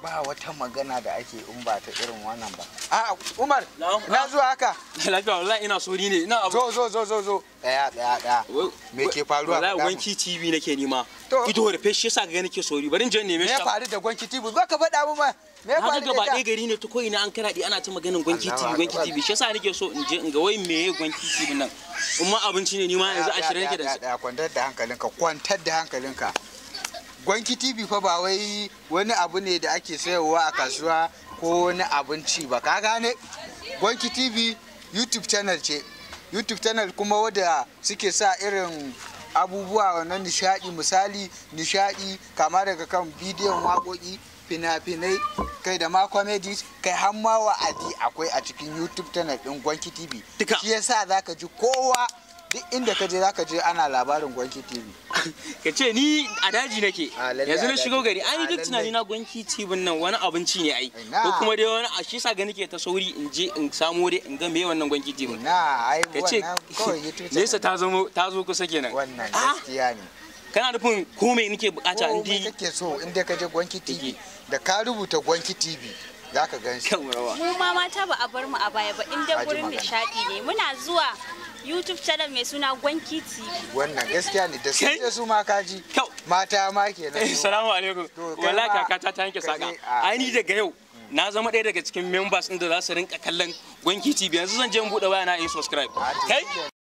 ba wata magana da ake in ba ta irin wannan ba a umar Na'am. na zuwa haka lafiya wallahi ina sori ne ina abu zo zo zo zo zo daya daya daya me ke faruwa wallahi Faɗa mu. wanki tv nake nema To. ido da feshi yasa ga nake sori bari in je in neme me shi ya faru da gwanki tv zo ka faɗa mu ma me ya na ga faru gaba da ɗaya ita gari ne ta ko'ina an karaɗe ana ta maganin gwanki Allahu tv gwanki Akbar. tv shi yasa nake so in je in ga wai meye gwanki tv nan in ma abinci ne ni ma yanzu Daya, ashirin daya, nake da daya, daya, kwantar da hankalinka kwantar da hankalinka gwanki tv fa ba wai wani abu ne da ake sayarwa a kasuwa ko wani abinci ba ka gane gwanki tv youtube channel ce youtube channel kuma wadda suke sa irin abubuwa na nishadi misali nishadi kama daga kan bidiyon waƙoƙi fina-finai kai da ma comedies kai har ma wa'adi akwai a cikin youtube channel din gwanki tv Duka. shi yasa zaka ji kowa duk inda ka je zaka je ana labarin gwanki tv ka ce ni a daji nake A, lalle yanzu a na shigo daji. gari ai A, duk lalle. tunani na gwanki tv nan wani abinci ne ai Ina. ko kuma dai wani a shi sa ga nake ta sauri in je in samo dai in ga me wannan gwanki tv na ai ka ce wannan kawai youtube nesa channel ta zama ta zo kusa kenan wannan Ah, gaskiya ne kana nufin ko me nake bukata in komai di kake so inda ka je gwanki tv Tv. da ka rubuta gwanki tv za ka gan shi kan rawa mu ma mata ba a bar mu a baya ba inda Haji gurin magana. nishadi ne muna zuwa youtube channel mai suna gwanki tv wannan gaskiya ne da sun Kai. je su ma kaji Kyau. mata ma kenan su. Salamu alaikum. To, kai Wallahi ma kakata ta yanke ka saka. je a- Ai ni daga yau na zama ɗaya daga cikin members ɗin da za su rinka kallon Gwanki TV yanzu zan je in buɗe waya na in subscribe. A, to Kai? shi